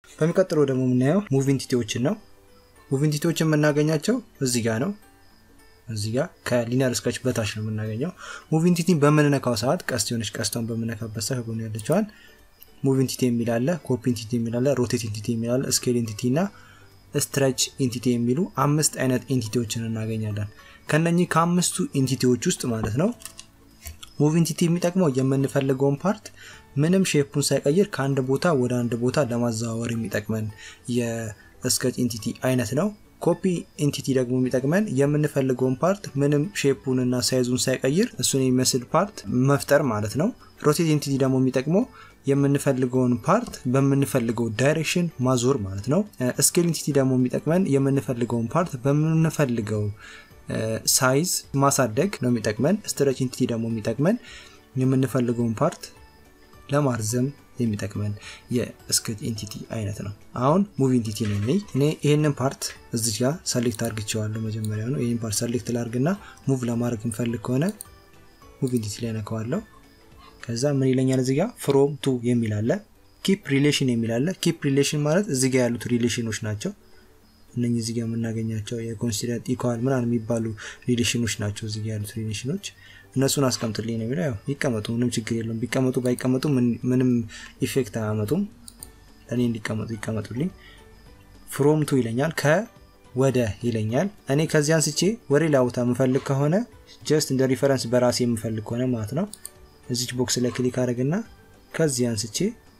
በሚቀጥለው ደግሞ የምናየው ሙቭ ኢንቲቲዎችን ነው። ሙቭ ኢንቲቲዎችን የምናገኛቸው እዚህ ጋር ነው። እዚህ ጋር ከሊኒየር ስኬች በታች ነው የምናገኘው። ሙቭ ኢንቲቲን በምንነካው ሰዓት ቀስት የሆነች ቀስቷን በምነካበት ሰዓት ከጎን ያለችዋን ሙቭ ኢንቲቲ የሚላለ፣ ኮፒ ኢንቲቲ የሚላለ፣ ሮቴት ኢንቲቲ የሚላለ፣ ስኬል ኢንቲቲ እና ስትረች ኢንቲቲ የሚሉ አምስት አይነት ኢንቲቲዎችን እናገኛለን። ከነኚህ ከአምስቱ ኢንቲቲዎች ውስጥ ማለት ነው ሙቭ ኢንቲቲ የሚጠቅመው የምንፈልገውን ፓርት ምንም ሼፑን ሳይቀይር ከአንድ ቦታ ወደ አንድ ቦታ ለማዘዋወር የሚጠቅመን የስኬች ኢንቲቲ አይነት ነው። ኮፒ ኢንቲቲ ደግሞ የሚጠቅመን የምንፈልገውን ፓርት ምንም ሼፑን እና ሳይዙን ሳይቀይር እሱን የሚመስል ፓርት መፍጠር ማለት ነው። ሮቴት ኢንቲቲ ደግሞ የሚጠቅመው የምንፈልገውን ፓርት በምንፈልገው ዳይሬክሽን ማዞር ማለት ነው። ስኬል ኢንቲቲ ደግሞ የሚጠቅመን የምንፈልገውን ፓርት በምንፈልገው ሳይዝ ማሳደግ ነው የሚጠቅመን። ስትረች ኢንቲቲ ደግሞ የሚጠቅመን የምንፈልገውን ፓርት ለማርዘም የሚጠቅመን የስኬች ኢንቲቲ አይነት ነው። አሁን ሙቭ ኢንቲቲ ነው። እኔ ይህንን ፓርት እዚህ ጋር ሰሌክት አርግቸዋለሁ። መጀመሪያ ነው ይህን ፓርት ሰሌክት ላርግና ሙቭ ለማድረግ የምፈልግ ከሆነ ሙቭ ኢንቲቲ ላይ ነከዋለሁ። ከዛ ምን ይለኛል እዚህ ጋር ፍሮም ቱ የሚል አለ። ኪፕ ሪሌሽን የሚል አለ። ኪፕ ሪሌሽን ማለት እዚህ ጋር ያሉት ሪሌሽኖች ናቸው። እነኚህ እዚህ ጋር የምናገኛቸው የኮንሲደር ኢኳል ምናምን የሚባሉ ሪሌሽኖች ናቸው። እዚህ ጋር ያሉት ሪሌሽኖች እነሱን አስቀምጥልኝ ነው የሚለው። ያው ይቀመጡ፣ ምንም ችግር የለውም። ቢቀመጡ ባይቀመጡ ምንም ኢፌክት አያመጡም። ለእኔ እንዲቀመጡ ይቀመጡልኝ። ፍሮም ቱ ይለኛል፣ ከወደ ይለኛል። እኔ ከዚህ አንስቼ ወደ ሌላ ቦታ የምፈልግ ከሆነ ጀስት እንደ ሪፈረንስ በራሴ የምፈልግ ከሆነ ማለት ነው እዚች ቦክስ ላይ ክሊክ አድርግና ከዚህ አንስቼ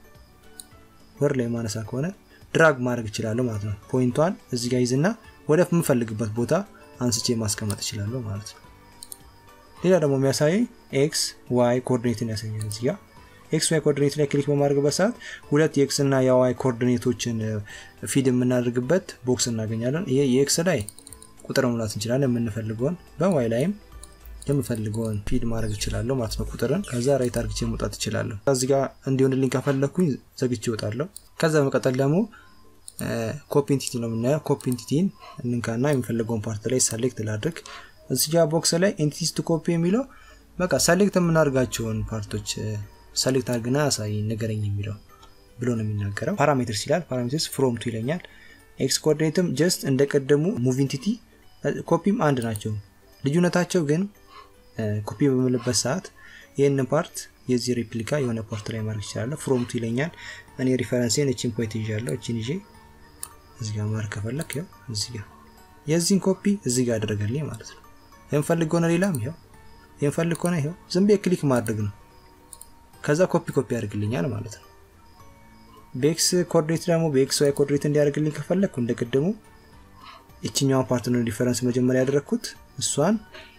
ወር ላይ ማነሳ ከሆነ ድራግ ማድረግ እችላለሁ ማለት ነው። ፖይንቷን እዚህ ጋር ይዝና ወደ የምፈልግበት ቦታ አንስቼ ማስቀመጥ እችላለሁ ማለት ነው። ሌላ ደግሞ የሚያሳየኝ ኤክስ ዋይ ኮኦርዲኔትን ያሳያል። እዚህ ጋር ኤክስ ዋይ ኮኦርዲኔት ላይ ክሊክ በማድረግበት ሰዓት ሁለት የኤክስ እና የዋይ ኮኦርዲኔቶችን ፊድ የምናደርግበት ቦክስ እናገኛለን። ይሄ የኤክስ ላይ ቁጥር መሙላት እንችላለን የምንፈልገውን፣ በዋይ ላይም የምፈልገውን ፊድ ማድረግ እችላለሁ ማለት ነው ቁጥርን። ከዛ ራይት አርግቼ መውጣት እችላለሁ። እዚህ ጋር እንዲሆንልኝ ከፈለግኩኝ ዘግቼ እወጣለሁ። ከዛ በመቀጠል ደግሞ ኮፒ ኢንቲቲ ነው የምናየው። ኮፒ ኢንቲቲን እንንካና የሚፈልገውን ፓርት ላይ ሰሌክት ላድርግ። እዚህ ጋር ቦክስ ላይ ኢንቲቲስ ቱ ኮፒ የሚለው በቃ ሰሌክት የምናደርጋቸውን ፓርቶች ሰሌክት አድርግና ያሳይ ንገረኝ የሚለው ብሎ ነው የሚናገረው። ፓራሜትርስ ይላል። ፓራሜትርስ ፍሮም ቱ ይለኛል። ኤክስ ኮኦርዲኔትም ጀስት እንደቀደሙ ሙቭ ኢንቲቲ ኮፒም አንድ ናቸው። ልዩነታቸው ግን ኮፒ በምልበት ሰዓት ይህንን ፓርት የዚህ ሬፕሊካ የሆነ ፓርት ላይ ማድረግ ይችላለሁ። ፍሮምቱ ይለኛል። እኔ ሪፈረንሴን እችን ፖይንት ይዣለሁ። እችን ይዤ እዚህ ጋር ማድረግ ከፈለክ ይኸው እዚህ ጋር የዚህን ኮፒ እዚህ ጋር አደረገልኝ ማለት ነው። የምፈልግ ከሆነ ሌላም ይኸው የምፈልግ ከሆነ ይኸው ዝም ብዬ ክሊክ ማድረግ ነው። ከዛ ኮፒ ኮፒ ያደርግልኛል ማለት ነው። በኤክስ ኮኦርዲኔት ደግሞ በኤክስ ዋይ ኮኦርዲኔት እንዲያደርግልኝ ከፈለግኩ እንደቅድሙ ይችኛዋን ፓርት ነው ዲፈረንስ መጀመሪያ ያደረግኩት እሷን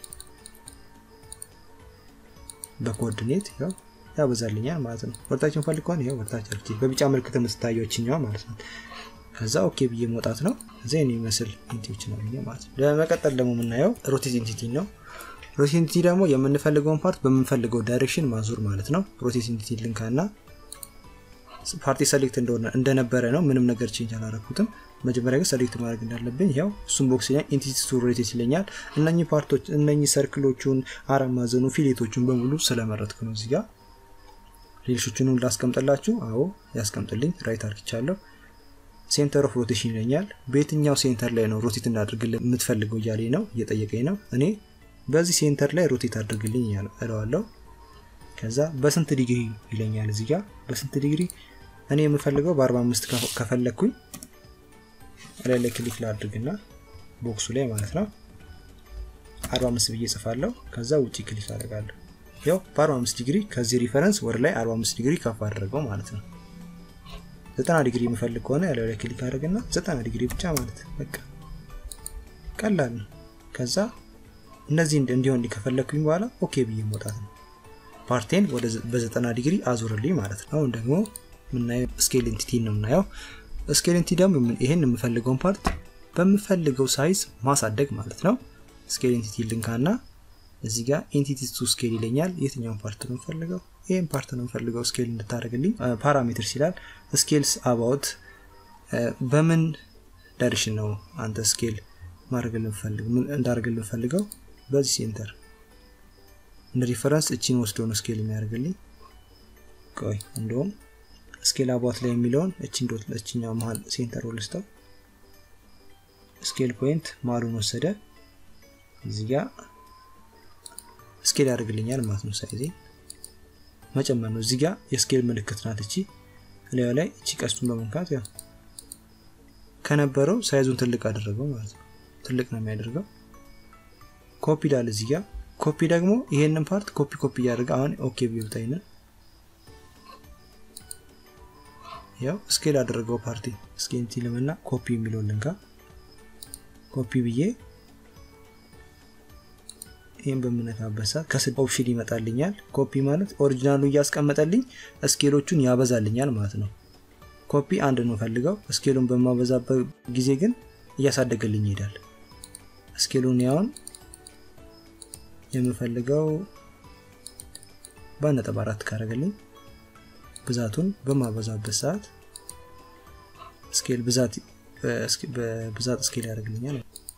በኮኦርዲኔት ያው ያበዛልኛል ማለት ነው። ወርታችን ፈልግ ከሆነ ይኸው ወርታች አርኪ በቢጫ ምልክት የምትታየው ይችኛዋ ማለት ነው። ከዛ ኦኬ ብዬ መውጣት ነው። እዛ የሚመስል ኢንቲቲዎች ነው ማለት ነው። በመቀጠል ደግሞ የምናየው ሮቴት ኢንቲቲ ነው። ሮቴት ኢንቲቲ ደግሞ የምንፈልገውን ፓርት በምንፈልገው ዳይሬክሽን ማዞር ማለት ነው። ሮቴት ኢንቲቲ ልንካና ፓርቲ ሰሌክት እንደሆነ እንደነበረ ነው። ምንም ነገር ቼንጅ አላረኩትም። መጀመሪያ ግን ሰሌክት ማድረግ እንዳለብኝ ያው እሱም ቦክስ ይለኛል። ኢንቲቲ ቱ ሮቴት ይለኛል። እነኚህ ፓርቶች እነኚህ ሰርክሎቹን፣ አራት ማዕዘኑ፣ ፊሌቶቹን በሙሉ ስለመረጥኩ ነው። እዚህ ጋር ሌሎቹን ላስቀምጥላችሁ። አዎ ያስቀምጥልኝ። ራይት አርክቻለሁ። ሴንተር ኦፍ ሮቴሽን ይለኛል። በየትኛው ሴንተር ላይ ነው ሮቴት እንዳድርግልኝ የምትፈልገው እያለኝ ነው እየጠየቀኝ ነው። እኔ በዚህ ሴንተር ላይ ሮቴት አድርግልኝ እለዋለሁ። ከዛ በስንት ዲግሪ ይለኛል። እዚህ ጋር በስንት ዲግሪ እኔ የምፈልገው በ45 ከፈለግኩኝ ላይ ላይ ክሊክ ላድርግና ቦክሱ ላይ ማለት ነው 45 ብዬ ጽፋለሁ። ከዛ ውጭ ክሊክ አደርጋለሁ። ያው በ45 ዲግሪ ከዚህ ሪፈረንስ ወደ ላይ 45 ዲግሪ ከፍ አድርገው ማለት ነው። 90 ዲግሪ የምፈልግ ከሆነ ያለው ላይ ክሊክ አድርግና 90 ዲግሪ ብቻ ማለት በቃ ቀላል ነው። ከዛ እነዚህ እንዲሆን ከፈለግኩኝ በኋላ ኦኬ ብዬ መውጣት ነው። ፓርቴን በ90 ዲግሪ አዙርልኝ ማለት ነው። አሁን ደግሞ የምናየው ስኬል ኢንቲቲ ነው የምናየው። ስኬል ኢንቲቲ ደግሞ ይሄን የምፈልገውን ፓርት በምፈልገው ሳይዝ ማሳደግ ማለት ነው። ስኬል ኢንቲቲ ልንካና እዚህ ጋር ኢንቲቲ ቱ ስኬል ይለኛል። የትኛውን ፓርት ነው የምፈልገው? ይህን ፓርት ነው የምፈልገው ስኬል እንድታደርግልኝ። ፓራሜትርስ ይላል። ስኬልስ አባውት በምን ዳይሬክሽን ነው አንተ ስኬል እንዳደርግልን ፈልገው በዚህ ሴንተር እንደ ሪፈረንስ እቺን ወስዶ ነው ስኬል የሚያደርግልኝ። ቆይ እንደውም ስኬል አባት ላይ የሚለውን እችን ዶት እችኛው መሀል ሴንተር ልስተው ስኬል ፖይንት ማሉን ወሰደ እዚህ ጋ ስኬል ያደርግልኛል ማለት ነው። ሳይዜ መጨመር ነው። እዚህ ጋ የስኬል ምልክት ናት እቺ ላዩ ላይ እቺ ቀስቱን በመንካት ያው ከነበረው ሳይዙን ትልቅ አደረገው ማለት ነው። ትልቅ ነው የሚያደርገው። ኮፒ ዳል እዚህ ጋ ኮፒ ደግሞ ይሄንን ፓርት ኮፒ ኮፒ እያደረገ አሁን ኦኬ ቢወጣኝ ያው ስኬል አደረገው ፓርቲ ስኬንቲ ልምና ኮፒ የሚለውን ልንካ ኮፒ ብዬ ይህን በምነካበት ሰዓት ከስድ ኦፕሽን ይመጣልኛል። ኮፒ ማለት ኦሪጂናሉ እያስቀመጠልኝ ስኬሎቹን ያበዛልኛል ማለት ነው። ኮፒ አንድ ነው ፈልገው ስኬሉን በማበዛበት ጊዜ ግን እያሳደገልኝ ይሄዳል። ስኬሉን ያውን የምፈልገው በአንድ ነጥብ አራት ካረገልኝ ብዛቱን በማበዛበት ሰዓት ስኬል ብዛት በብዛት ስኬል ያደርግልኛል።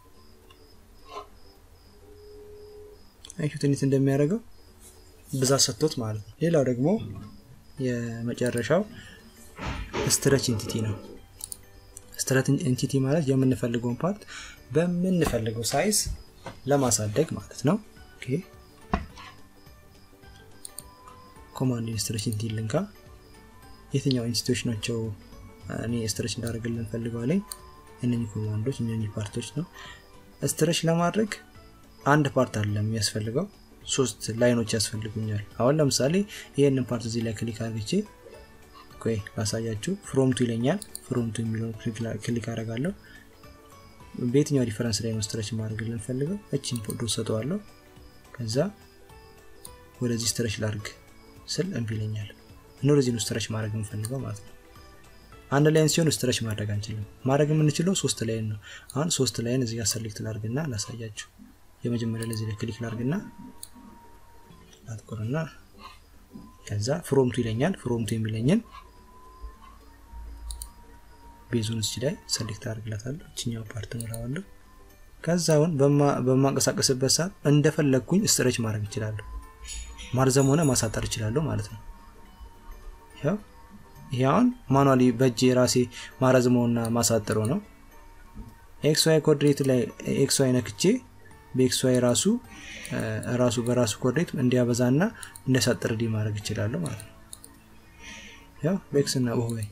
አይሹት እንዴት እንደሚያደርገው ብዛት ሰጥቶት ማለት ነው። ሌላው ደግሞ የመጨረሻው ስትረች ኢንቲቲ ነው። ስትረች ኢንቲቲ ማለት የምንፈልገውን ፓርት በምንፈልገው ሳይዝ ለማሳደግ ማለት ነው። ኦኬ ኮማንድ ስትረች ኢንቲቲ ልንካ። የትኛው ኢንስቲቶች ናቸው እኔ ስትረች እንዳደርግልን ፈልገው ላይ እነኚህ ኮማንዶች እነኚህ ፓርቶች ነው። ስትረች ለማድረግ አንድ ፓርት አለ የሚያስፈልገው ሶስት ላይኖች ያስፈልጉኛል። አሁን ለምሳሌ ይህንን ፓርት እዚህ ላይ ክሊክ አድርግቼ ቆይ ላሳያችሁ። ፍሮምቱ ይለኛል። ፍሮምቱ የሚለውን ክሊክ አደርጋለሁ። በየትኛው ዲፈረንስ ላይ ነው ስትረች ማድረግ ልንፈልገው እችን ፖዶ ሰጠዋለሁ። ከዛ ወደዚህ ስትረች ላርግ ስል እምቢ ይለኛል። እነዚህ ነው ስትረች ማድረግ የምፈልገው ማለት ነው። አንድ ላይን ሲሆን ስትረች ማድረግ አንችልም። ማድረግ የምንችለው ሶስት ላይን ነው። አሁን ሶስት ላይን እዚህ ጋር ሰሌክት ላርግና ላሳያችሁ። የመጀመሪያ ለዚህ ላይ ክሊክ ላርግና ላትቆርና ከዛ ፍሮምቱ ይለኛል። ፍሮምቱ የሚለኝን ቤዙን እዚህ ላይ ሰሌክት አድርግላታለሁ። እችኛው ፓርት ምራዋለሁ። ከዛውን በማንቀሳቀስበት ሰዓት እንደፈለግኩኝ ስትረች ማድረግ እችላለሁ። ማርዘም ሆነ ማሳጠር እችላለሁ ማለት ነው። ያው ይሄ አሁን ማኑዋሊ በእጅ የራሴ ማረዝመውና ማሳጥረው ነው። ኤክስ ዋይ ኮኦርዲኔት ላይ ኤክስ ዋይ ነክቼ በኤክስ ዋይ ራሱ ራሱ በራሱ ኮኦርዲኔት እንዲያበዛና እንዲያሳጥር ዲ ማድረግ እችላለሁ ማለት ነው። ያው በኤክስ እና በዋይ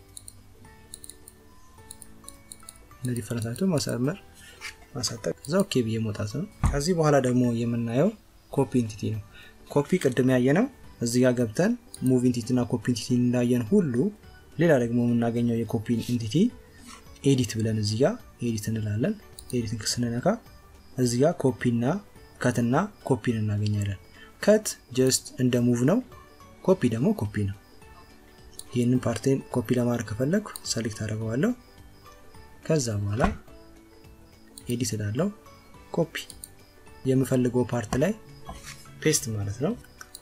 እነዚህ ፈረታቸው ማሳመር ማሳጠር ከዛ ኦኬ ብዬ መውጣት ነው። ከዚህ በኋላ ደግሞ የምናየው ኮፒ ኢንቲቲ ነው። ኮፒ ቅድም ያየ ነው። እዚህ ጋር ገብተን ሙቭ ኢንቲቲ እና ኮፒ ኢንቲቲ እንዳየን ሁሉ ሌላ ደግሞ የምናገኘው የኮፒ ኢንቲቲ ኤዲት ብለን እዚህ ጋር ኤዲት እንላለን። ኤዲትን ስንነካ እዚህ ጋር ኮፒና ከትና ኮፒን እናገኛለን። ከት ጀስት እንደ ሙቭ ነው። ኮፒ ደግሞ ኮፒ ነው። ይህንን ፓርቴን ኮፒ ለማድረግ ከፈለግኩ ሰሌክት አደርገዋለሁ። ከዛ በኋላ ኤዲት እላለሁ። ኮፒ የምፈልገው ፓርት ላይ ፔስት ማለት ነው።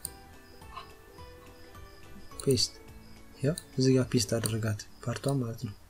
ፔስት ያው እዚህ ጋር ፔስት አደረጋት ፓርቷን ማለት ነው።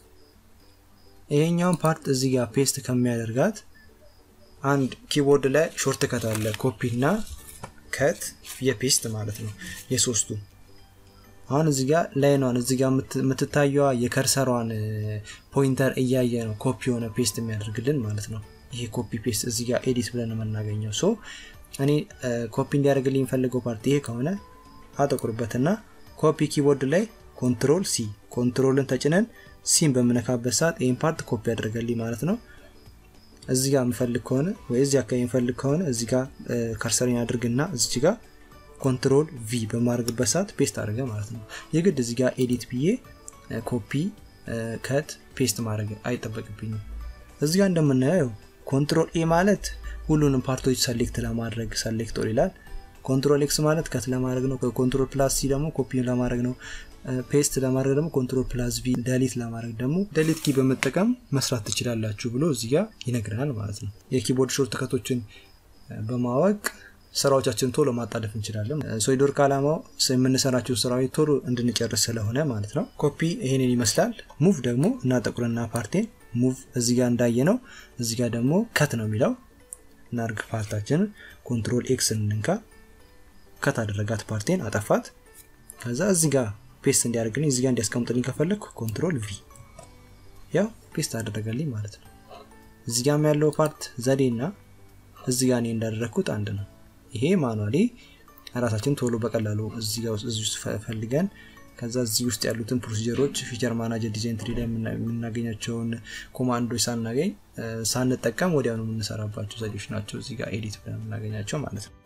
ይሄኛውን ፓርት እዚህ ጋር ፔስት ከሚያደርጋት አንድ ኪቦርድ ላይ ሾርት ከት አለ። ኮፒ እና ከት የፔስት ማለት ነው የሶስቱ። አሁን እዚህ ጋር ላይኗን እዚህ ጋር የምትታየዋ የከርሰሯን ፖይንተር እያየ ነው ኮፒ የሆነ ፔስት የሚያደርግልን ማለት ነው። ይሄ ኮፒ ፔስት እዚህ ጋር ኤዲት ብለን የምናገኘው ሶ እኔ ኮፒ እንዲያደርግልኝ የሚፈልገው ፓርቲ ይሄ ከሆነ አጠቁርበትና ኮፒ ኪቦርድ ላይ ኮንትሮል ሲ ኮንትሮልን ተጭነን ሲን በምነካበት ሰዓት ይህን ፓርት ኮፒ ያደርገልኝ ማለት ነው። እዚህ ጋር የምፈልግ ከሆነ ወይ እዚህ አካባቢ የምፈልግ ከሆነ እዚህ ጋር ከርሰሪን አድርግና እዚች ጋር ኮንትሮል ቪ በማድረግበት ሰዓት ፔስት አድርገ ማለት ነው። የግድ እዚህ ጋር ኤዲት ብዬ ኮፒ ከት ፔስት ማድረግ አይጠበቅብኝም። እዚህ ጋር እንደምናየው ኮንትሮል ኤ ማለት ሁሉንም ፓርቶች ሰሌክት ለማድረግ ሰሌክቶር ይላል። ኮንትሮል ኤክስ ማለት ከት ለማድረግ ነው። ኮንትሮል ፕላስ ሲ ደግሞ ኮፒ ለማድረግ ነው። ፔስት ለማድረግ ደግሞ ኮንትሮል ፕላስ ቪ፣ ደሊት ለማድረግ ደግሞ ደሊት ኪ በመጠቀም መስራት ትችላላችሁ ብሎ እዚህ ጋር ይነግረናል ማለት ነው። የኪቦርድ ሾርት ከቶችን በማወቅ ስራዎቻችን ቶሎ ማጣደፍ እንችላለን። ሶሊድወርክ ዓላማው የምንሰራቸውን ስራዎች ቶሎ እንድንጨርስ ስለሆነ ማለት ነው። ኮፒ ይሄንን ይመስላል። ሙቭ ደግሞ እናጠቁርና ፓርቴን ሙቭ እዚህ ጋር እንዳየ ነው። እዚህ ጋር ደግሞ ከት ነው የሚለው እናርግ ፓርታችንን ኮንትሮል ኤክስ እንንካ ከት አደረጋት ፓርቴን አጠፋት። ከዛ እዚህ ጋር ፔስት እንዲያደርግልኝ እዚጋ እንዲያስቀምጥልኝ ከፈለግኩ ኮንትሮል ቪ ያው ፔስት አደረገልኝ ማለት ነው እዚጋም ያለው ፓርት ዘዴ እና እዚጋ እኔ እንዳደረግኩት አንድ ነው ይሄ ማኑዋሊ ራሳችን ቶሎ በቀላሉ እዚህ ውስጥ ፈልገን ከዛ እዚህ ውስጥ ያሉትን ፕሮሲጀሮች ፊቸር ማናጀር ዲዛይን ትሪ ላይ የምናገኛቸውን ኮማንዶች ሳናገኝ ሳንጠቀም ወዲያውኑ የምንሰራባቸው ዘዴዎች ናቸው እዚህ ጋር ኤዲት ብለን የምናገኛቸው ማለት ነው